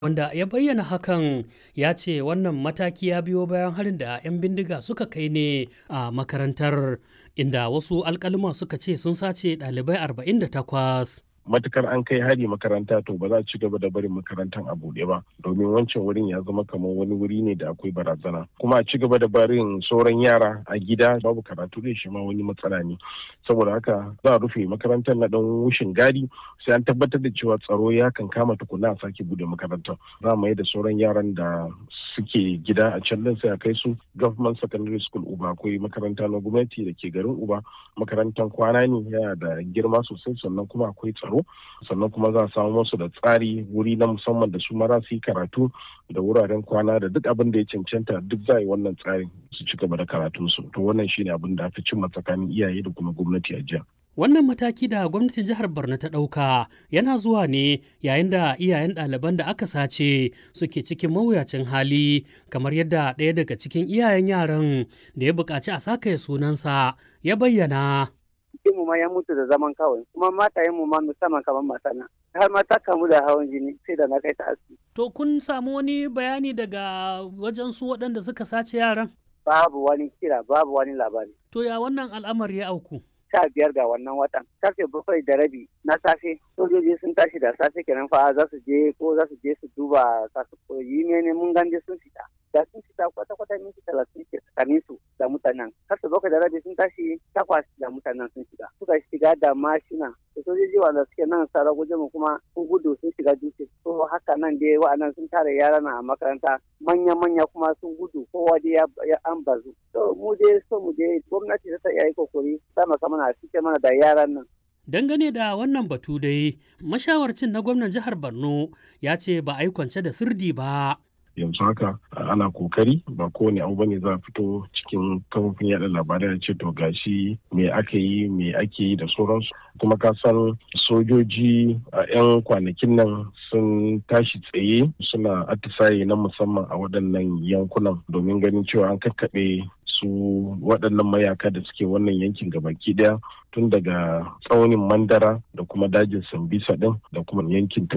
wanda ya bayyana hakan ya ce wannan mataki ya biyo bayan harin da 'yan bindiga suka kai ne a makarantar inda wasu alkalima suka ce sun sace ɗalibai 48 matukar an kai hari makaranta to ba za a ci gaba da barin makarantar a buɗe ba domin wancan wurin ya zama kamar wani wuri ne da akwai barazana kuma a ci gaba da barin sauran yara a gida babu karatu da shi ma wani matsala ne saboda haka za a rufe makarantar na dan wushin gadi sai an tabbatar da cewa tsaro ya kan kama tukuna a sake bude makarantar za mu yi da sauran yaran da suke gida a can din sai a kai su government secondary school uba akwai makaranta na gwamnati da ke garin uba makarantar kwana ne yana da girma sosai sannan kuma akwai tsaro sannan kuma za a samu musu da tsari wuri na musamman da su mara su yi karatu da wuraren kwana da duk abin da ya cancanta duk za a yi wannan tsarin su ci gaba da karatunsu to wannan shine abin da aka cimma tsakanin iyaye da kuma gwamnati a jiya Wannan mataki da gwamnatin jihar Borno ta ɗauka yana zuwa ne yayin da iyayen ɗaliban da aka sace suke cikin mawuyacin hali kamar yadda ɗaya daga cikin iyayen yaran da ya buƙaci a sakaye sunansa ya bayyana. mu ma ya mutu da zaman kawai kuma matayen mu ma musamman kamar matana har ma ta kamu da hawan jini sai da na kai ta asibiti. To kun samu wani bayani daga wajen su waɗanda suka sace yaran? Babu wani kira babu wani labari. To ya wannan al'amari ya auku? sha biyar ga wannan watan karfe bakwai da rabi na safe sojoji sun tashi da safe kenan fa za su je ko za su je su duba kasu koyi ne mun ganje sun fita da sun fita kwata kwata minti talatin ke tsakanin su da mutanen karfe bakwai da rabi sun tashi takwas da mutanen sun shiga suka shiga da mashina da sojoji wanda suke nan sara guje mu kuma sun gudu sun shiga dutse to haka nan dai wa'annan sun tare yara na a makaranta manya manya kuma sun gudu kowa dai ya an bazu to mu dai so mu dai gwamnati ta iya yi kokari sama mana a cike mana da yaran nan. Dangane da wannan batu dai, mashawarcin na gwamnan jihar Borno ya ce ba a yi kwance da sirdi ba. yanzu haka ana kokari ba kowane abu bane za a fito cikin kafofin yada labarai da ce to gashi me aka yi me ake yi da sauransu kuma ka san sojoji a 'yan kwanakin nan sun tashi tsaye suna atisaye na musamman a waɗannan yankunan domin ganin cewa an kakkaɓe su waɗannan mayaka da suke wannan yankin gabaki ɗaya tun daga tsaunin mandara da kuma dajin sambisa ɗin da kuma yankin